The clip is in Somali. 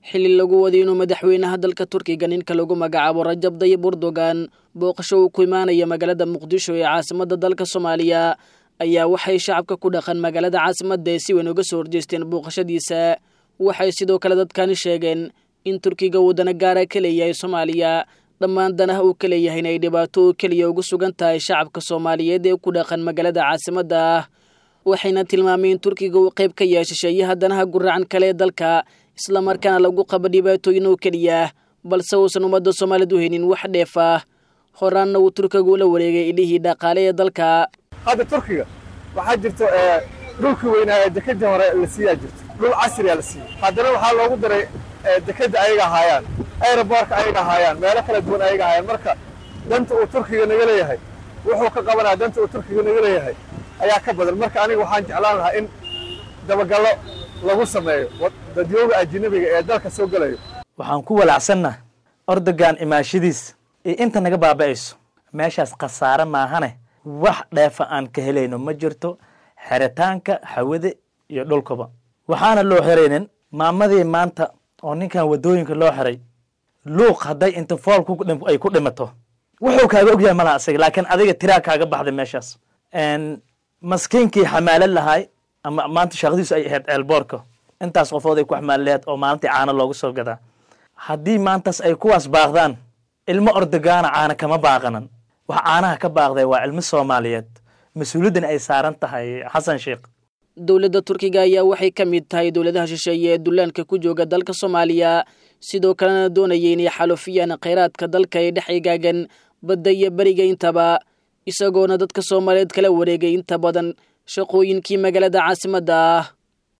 xilli lagu waday inuu madaxweynaha dalka turkiga ninka lagu magacaabo rajab dayib erdogan booqasho uu ku imaanaya magaalada muqdisho ee caasimadda dalka soomaaliya ayaa waxay shacabka ku dhaqan magaalada caasimadda ee si weyn uga soo horjeesteen booqashadiisa waxay sidoo kale dadkani sheegeen in turkiga uu dana gaara ka leeyahay soomaaliya dhammaan danaha uu ka leeyahay inay dhibaato oo keliya ugu sugan tahay shacabka soomaaliyeed ee ku dhaqan magaalada caasimadda ah waxayna tilmaamay in turkiga uu qayb ka yahay shisheeyaha danaha guracan kale ee dalka islamarkaana lagu qabo dhibaatooyin oo keliya balse uusan ummadda soomaaliyed u helin wax dheef ah horaanna uu turkiga ula wareegay ilihii dhaqaale ee dalka hadda turkiga waxaa jirto dhulkii weynaa ee dekadii hore la siiyaa jirto dhul casriyaa la siiyey haddana waxaa loogu daray dekadda ayaga ahaayaan aeroboorka ayaga ahaayaan meelo kala duwan ayaga ahaayaan marka danta uu turkiga naga leeyahay wuxuu ka qabanaya danta uu turkiga naga leeyahay ayaa ka badan marka aniga waxaan jeclaan lahaa in dabagallo lagu sameeyo dadyooga ajinabiga ee dalka soo gelayo waxaan ku walacsanna ordogan imaashadiis iyo inta naga baaba'ayso meeshaas khasaare maahane wax dheefa aan ka helayno ma jirto xeritaanka hawada iyo dhulkaba waxaana loo xiraynin maamadii maanta oo ninkan waddooyinka loo xiray luuq hadday inta fool ay ku dhimato wuxuu kaaga ogyahay malaha asaga laakiin adiga tiraa kaaga baxday meeshaas maskiinkii xamaalad lahay ama maanta shaqadiisu ay ahayd ceelboorka intaas qofood ay ku xamaali lahayd oo maalintii caano loogu soo gadaa haddii maantaas ay kuwaas baaqdaan ilmo ordogaana caana kama baaqanan wax caanaha ka baaqday waa ilmo soomaaliyeed mas-uuliyaddan ay saaran tahay xasan sheekh dowladda turkiga ayaa waxay ka mid tahay dowladaha shisheeye ee dullaanka ku jooga dalka soomaaliya sidoo kalena doonaya inay xalufiyaan khayraadka dalka ee dhex igaagan badda iyo beriga intaba isagoona dadka soomaaliyeed kala wareegay inta badan shaqooyinkii magaalada caasimadda ah